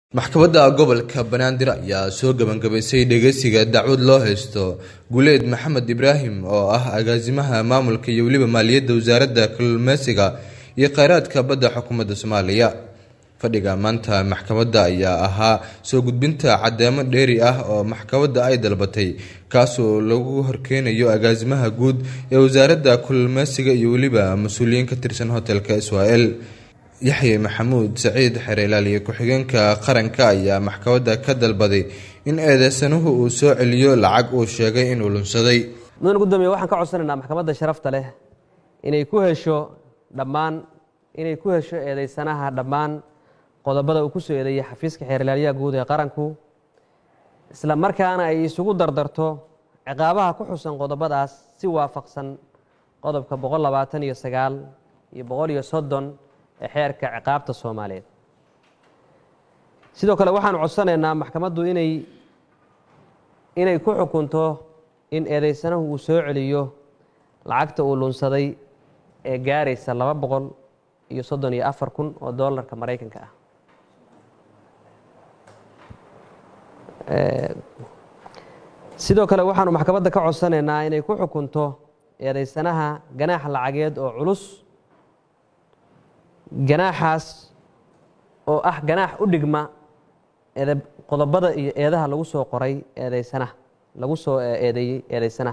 maxkamadda gobolka banaadir ayaa soo gabagabaysay dhegeysiga dacwad loo haysto guleed maxamed ibraahim oo ah agaasimaha maamulka iyo weliba maaliyadda wasaaradda kalluumeysiga iyo kheyraadka badda xukuumadda soomaaliya fadhiga maanta maxkamadda ayaa ahaa soo gudbinta cadeemo dheeri ah oo maxkamadda ay dalbatay kaasoo lagu horkeenayo agaasimaha guud ee wasaaradda kalluumeysiga iyo weliba mas-uuliyiin ka tirsan hotelka israel yaxye maxamuud saciid xereelaaliye ku-xigeenka qaranka ayaa maxkamadda ka dalbaday in eedeysanuhu uu soo celiyo lacag uu sheegay inuu lunsaday mudan gudoomiye waxaan ka codsanaynaa maxkamadda sharafta leh inay ku hesho dhammaan inay ku hesho eedeysanaha dhammaan qodobada uu ku soo eedeeyey xafiiska xeerlaaliyaha guud ee qaranku isla markaana ay isugu dardarto ciqaabaha ku xusan qodobadaas si waafaqsan qodobka boqol labaatan iyo sagaal iyo boqol iyo soddon ee xeerka ciqaabta soomaaliyeed sidoo kale waxaanu codsanaynaa maxkamaddu inay inay ku xukunto in eedeysanahu uu soo celiyo lacagta uu lunsaday ee gaaraysa laba boqol iyo soddon iyo afar kun oo doolarka maraykanka ah sidoo kale waxaanu maxkamadda ka codsanaynaa inay ku xukunto eedeysanaha ganaax lacageed oo culus ganaaxaas oo ah ganaax u dhigma qodobada iyo eedaha lagu soo qoray eedeysanaha lagu soo eedeeyey eedeysanaha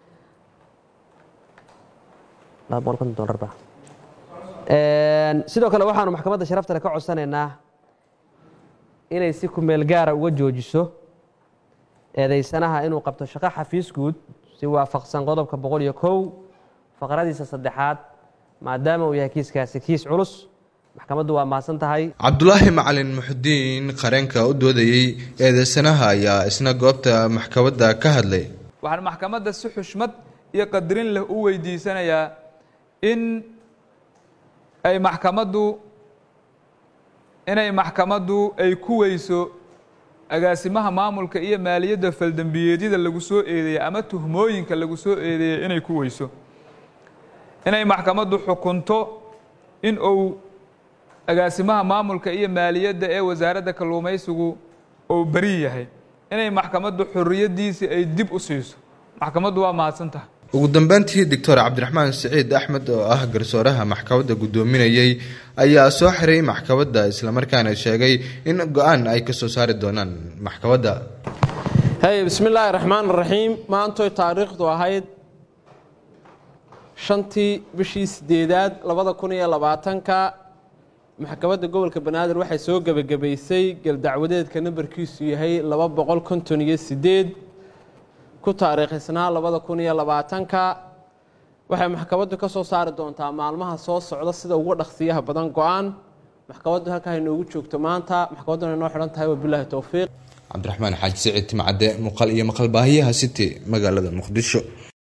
sidoo kale waxaanu maxkamadda sharafta le ka codsanaynaa inay si kumeel gaara uga joojiso eedeysanaha inuu qabto shaqo xafiis guud si waafaqsan qodobka boqol iyo kow faqradiisa saddexaad maadaama uu yahay kiiskaasi kiis culus maxkamaddu waa mahadsan tahay cabdulaahi macalin muxudiin qareenka u doodayey eedeysanaha ayaa isna goobta maxkamadda ka hadlay waxaan maxkamadda si xushmad iyo qadarin leh u weydiisanayaa in ay maxkamaddu inay maxkamaddu ay ku weyso agaasimaha maamulka iyo maaliyadda faldembiyeedyada lagu soo eedeeyey ama tuhmooyinka lagu soo eedeeyey inay ku weyso inay maxkamaddu xukunto in uu agaasimaha maamulka iyo maaliyadda ee wasaaradda kalluumaysigu uu beri yahay inay maxkamaddu xorriyaddiisii ay dib u siiso maxkamaddu waa mahadsan tahay ugu dambeyntii doctor cabdiraxmaan siciid axmed oo ah garsooraha maxkamadda guddoominayey ayaa soo xiray maxkamadda islamarkaana sheegay in go-aan ay ka soo saari doonaan maxkamadda hey bismillaahi raxmaan raxiim maantoy taariikhdu ahayd shantii bishii sideedaad labada kun iyo labaatanka maxkamadda gobolka banaadir waxay soo gebagabaysay galdacwadeedka nambarkiisu yahay laba boqol konton iyo sideed ku taariikhisnaa labada kun iyo labaatanka waxay maxkamaddu ka soo saari doontaa maalmaha soo socda sida ugu dhaqsiyaha badan go-aan maxkamaddu halkaa inoogu joogto maanta maxkamadduna inoo xidhan tahay wabilaahi towfiiq cabdiraxmaan xaaji siciid timcadde muuqaal iyo maqal baahiyaha city magaalada muqdisho